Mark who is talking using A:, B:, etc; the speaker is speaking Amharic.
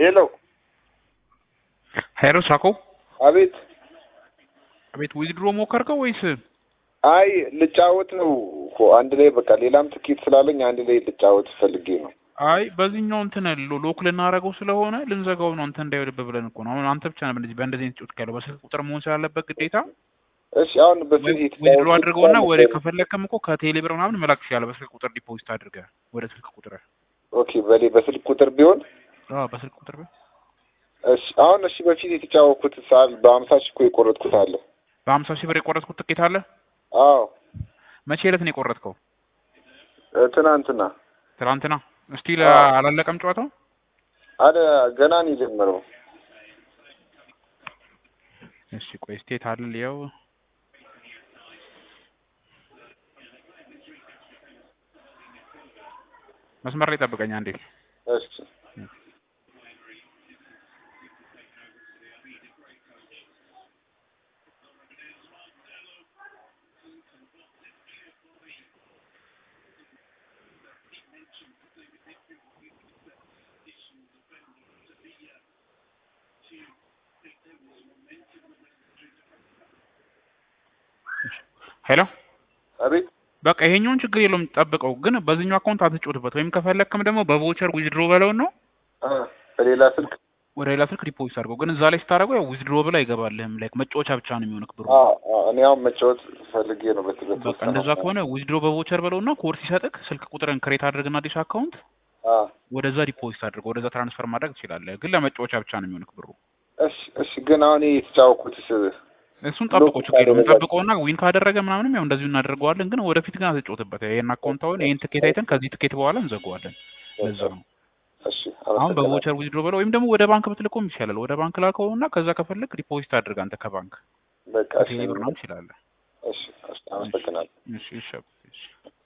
A: ሄሎ
B: ሄሎ ሳኮ
A: አቤት
B: አቤት ዊዝድሮ ሞከርከው ወይስ
A: አይ ልጫወት ነው እኮ አንድ ላይ በቃ ሌላም ትኬት ስላለኝ አንድ ላይ ልጫወት ፈልጌ ነው
B: አይ በዚህኛው እንትን ሎ- ሎክ ልናደርገው ስለሆነ ልንዘጋው ነው እንትን እንዳይወድብህ ብለን እኮ ነው አሁን አንተ ብቻ ነህ በእንደዚህ በእንደዚህ አይነት ጮት ያለው በስልክ ቁጥር መሆን ስላለበት ግዴታ
A: እሺ አሁን በፊት
B: ዊዝድሮ አድርገውና ወደ ከፈለግከም እኮ ከቴሌ ብር ምናምን መላክ ትችላለህ በስልክ ቁጥር ዲፖዚት አድርገህ ወደ ስልክ ቁጥር
A: ኦኬ በሌ በስልክ ቁጥር ቢሆን
B: አዎ በስልክ ቁጥር ቢሆን
A: እሺ አሁን እሺ በፊት የተጫወኩት ሳል በሀምሳ ሺህ እኮ የቆረጥኩት አለ
B: በሀምሳ ሺህ ብር የቆረጥኩት ትኬት አለ
A: አዎ
B: መቼ ዕለት ነው የቆረጥከው
A: እ ትናንትና
B: ትናንትና እስቲል
A: አዎ።
B: አላለቀም ጨዋታው
A: አለ ገና ነው የጀመረው
B: እሺ ቆይ ስቴት አለ ያው መስመር ላይ ጠብቀኝ አንዴ
A: እሺ
B: ሄሎ
A: አቤት
B: በቃ ይሄኛውን ችግር የለውም ጠብቀው ግን በዚህኛው አካውንት አትጫወትበት ወይም ከፈለክም ደግሞ በቮቸር ዊዝድሮ በለውን ነው
A: አ በሌላ ስልክ
B: ወደ ሌላ ስልክ ዲፖዚት አድርገው ግን እዛ ላይ ስታደርገው ያው ዊዝድሮ ብላ አይገባልህም ላይክ መጫወቻ ብቻ ነው የሚሆንክ ብሩ
A: አ አ እኔ አሁን መጫወት ፈልጌ ነው በትበት
B: በቃ እንደዛ ከሆነ ዊዝድሮ በቮቸር በለውና ኮድ ሲሰጥክ ስልክ ቁጥርን ክሬት አድርግና አዲስ አካውንት
A: አ
B: ወደዛ ዲፖዚት አድርገው ወደዛ ትራንስፈር ማድረግ ትችላለህ ግን ለመጫወቻ ብቻ ነው የሚሆንክ ብሩ
A: እሺ እሺ ግን አሁን ይሄ የተጫወኩትስ
B: እሱን ጠብቀው
A: ሎክ
B: ችግር የለውም
A: ካደረጋችሁ-
B: ጠብቀውና ዊን ካደረገ ምናምንም ያው እንደዚሁ እናደርገዋለን ግን ወደፊት ግን አትጫወትበት ይሄን አካውንት አሁን ይሄን ትኬት አይተን ከዚህ ትኬት በኋላ እንዘጋዋለን ለዛ ነው
A: እሺ
B: አሁን
A: አመሰግናለሁ።
B: በቮቸር ዊዝድሮ በለው ወይም ደግሞ ወደ ባንክ ብትልኮም ይሻላል ወደ ባንክ ላከውና ከዛ ከፈለግ ዲፖዚት አድርግ አንተ ከባንክ
A: በቃ እሺ
B: ቴሌ ብር ምናምን ትችላለህ
A: እሺ እሺ አመሰግናለሁ።
B: እሺ እሺ እሺ